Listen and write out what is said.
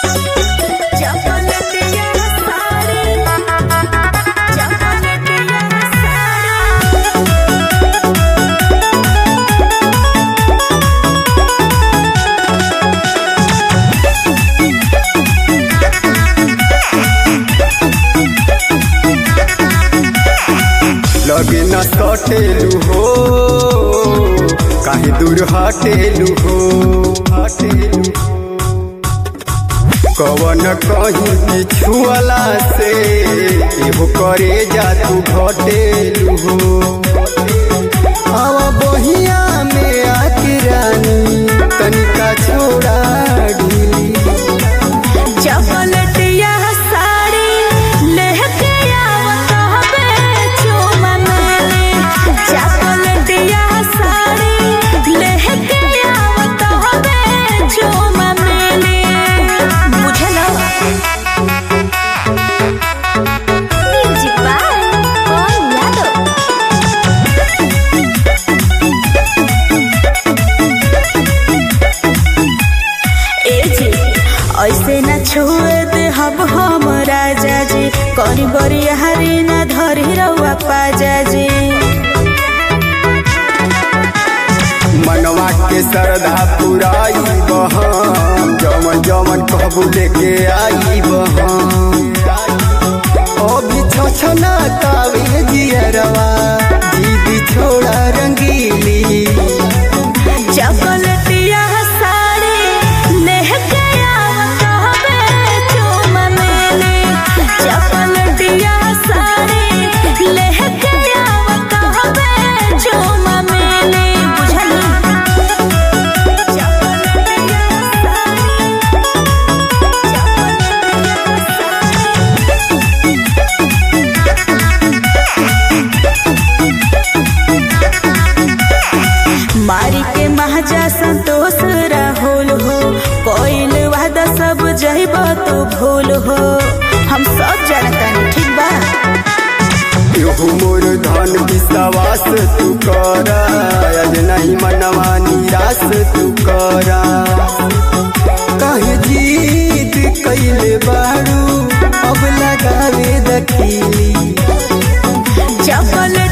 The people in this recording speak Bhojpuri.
चपलटिया साड़ी चपलटिया साड़ी लगे न सटेलू हो काहे दूर हटेलू हो हटेलू कवन कहीं पिछुअला से एहो करे जा तू घटेलू हो आवा बहिया में आके रानी तनिका छोड़ा ढीली चपलटिया साड़ी लेके आवत हवे चुमा मेले चपलटिया साड़ी लेके आवत हवे चुमा मेले बुझलो म्यूजिक बाय कौन यादव ए जी ऐसे न छुए दे हब हम राजा जी करी बरी हरी न धरी रउआ पाजा जी मनवा के श्रद्धा पुराई बहम जमन जमन कहबू लेके आई बहम अभी छछना कावे जियरवा दीदी छोड़ा रंगीली चपलटिया साड़ी लेके आवत हवे चुमा मेले चपलटिया साड़ी लेके आवत हवे चुमा मेले बुझली चपलटिया साड़ी मारी के महाजा संतोष राहुल हो कोइल वादा सब जइब तो भूल हो हम सब जानता ठीक बा एहू मोर धन विश्वास तू करा आज नहीं मनवा निराश तू करा कहे जीत कैले बारू अब लगावे दखीली चपल